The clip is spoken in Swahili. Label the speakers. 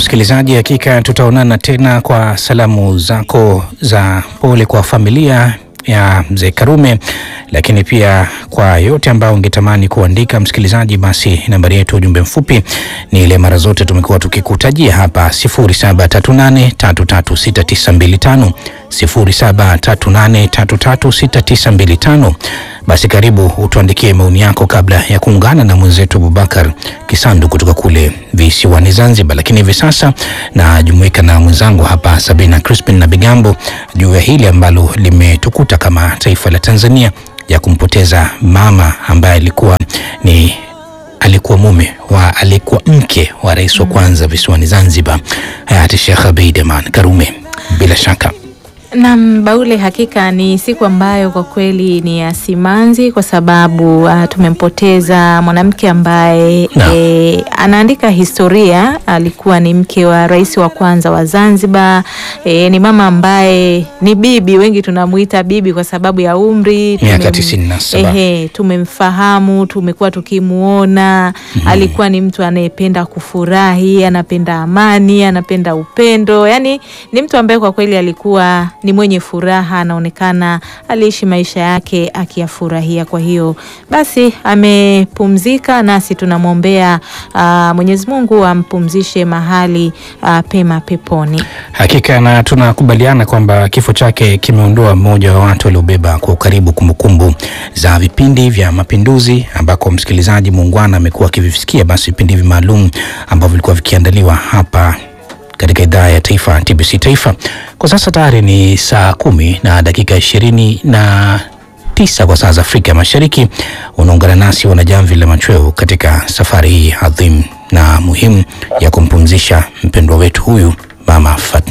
Speaker 1: msikilizaji, hakika tutaonana tena kwa salamu zako za pole kwa familia ya mzee Karume, lakini pia kwa yote ambayo ungetamani kuandika msikilizaji, basi nambari yetu ujumbe mfupi ni ile mara zote tumekuwa tukikutajia hapa 0738336925 0738336925. Basi karibu utuandikie maoni yako kabla ya kuungana na mwenzetu Abubakar Kisandu kutoka kule visiwani Zanzibar. Lakini hivi sasa najumuika na mwenzangu hapa Sabina Crispin na Bigambo juu ya hili ambalo limetukuta kama taifa la Tanzania ya kumpoteza mama ambaye alikuwa ni alikuwa mume wa alikuwa mke wa rais wa kwanza visiwani Zanzibar hayati Sheikh Abeid Aman Karume. Bila shaka
Speaker 2: Naam, Baule, hakika ni siku ambayo kwa kweli ni ya simanzi kwa sababu uh, tumempoteza mwanamke ambaye
Speaker 1: Naam.
Speaker 2: e, anaandika historia. Alikuwa ni mke wa rais wa kwanza wa Zanzibar. E, ni mama ambaye ni bibi, wengi tunamuita bibi kwa sababu ya umri.
Speaker 1: Miaka
Speaker 2: Tumem-
Speaker 1: 97.
Speaker 2: Ehe, tumemfahamu, tumekuwa tukimuona. Alikuwa ni mtu anayependa kufurahi, anapenda amani, anapenda upendo. Yaani ni mtu ambaye kwa kweli alikuwa ni mwenye furaha, anaonekana aliishi maisha yake akiyafurahia. Kwa hiyo basi amepumzika, nasi tunamwombea ah, Mwenyezi Mungu ampumzishe mahali ah, pema peponi.
Speaker 1: hakika, na tunakubaliana kwamba kifo chake kimeondoa mmoja wa watu waliobeba kwa ukaribu kumbukumbu za vipindi vya Mapinduzi, ambako msikilizaji muungwana amekuwa akivisikia, basi vipindi hivi maalum ambavyo vilikuwa vikiandaliwa hapa katika idhaa ya taifa TBC Taifa. Kwa sasa tayari ni saa kumi na dakika ishirini na tisa kwa saa za Afrika Mashariki. Unaungana nasi wanajamvi la machweo katika safari hii adhimu na muhimu ya kumpumzisha mpendwa wetu huyu Mama Fatma